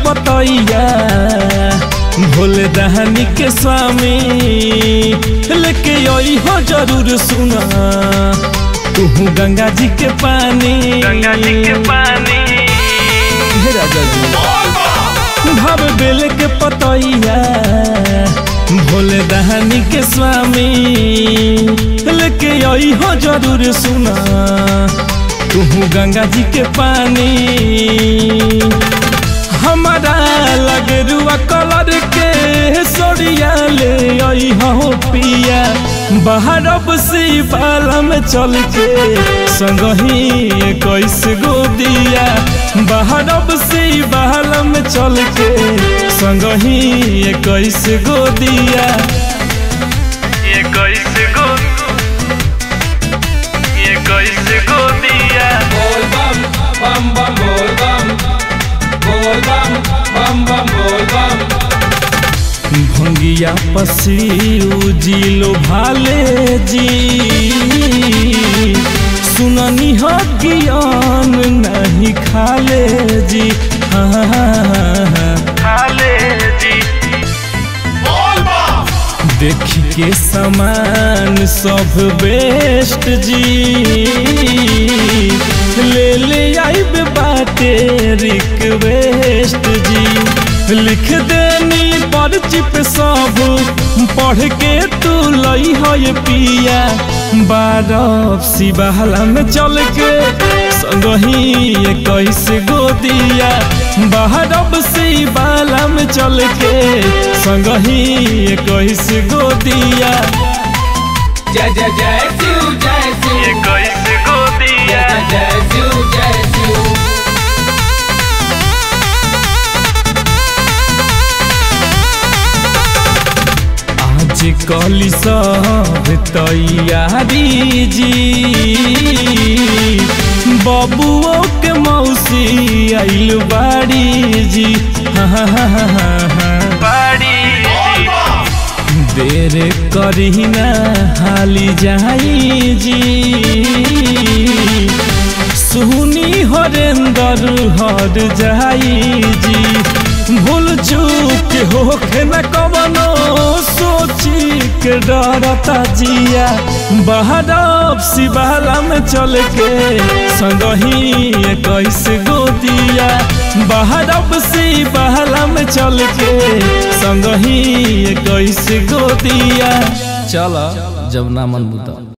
पतैया भोले दहनी के स्वामी लेके आई हो जरूर सुना तू गंगा जी के पानी गंगा जी के पानी हे राजा जी भाव बेल के पतैया भोले दहनी के स्वामी लेके आई हो जरूर सुना तू गंगा जी के पानी हमारा लगे रुआ कलर के सोरिया ले आई हो पिया बाहर बसी बाला में चल के संग ही कैसे गो दिया बाहर बसी बाला में चल के संग ही कैसे गो दिया ये कैसे गो ये कैसे गो दिया बोल बम बम बम बोल बम बोल बम बम बम बोल बम भंगिया पसी जिलो भाले जी सुननी हो ज्ञान नहीं खाले जी हाँ हाँ, हाँ, हाँ। हाले जी देखी के समान सब बेस्ट जी ले ले आइब बाटे रिक्वेस्ट जी लिख देनी पर्ची पे सब पढ़ के तू लई हो ये पिया बारह सिबहला में चल के संगही कैसे गोदिया बाहर से बाला में चल के संगही कैसे गोदिया जय जय जय शिव जय ये शिव कैसे गो दिया जय जय शिव जय शिव आज कली सब तैयारी जी बबुओ के मौसी आइल बाड़ी जी हाँ हाँ हाँ हाँ हाँ हाँ बाड़ी जी देर करी ना हाली जाई जी सुनी हरेंदर हर जाई जी भूल चूक होके न कवनो सोची के डरता जिया बाहर शिवाला में चल के संगही कैसे गोदिया बाहर शिवाला में चल के संगही कैसे गोदिया चल जब ना मन बुता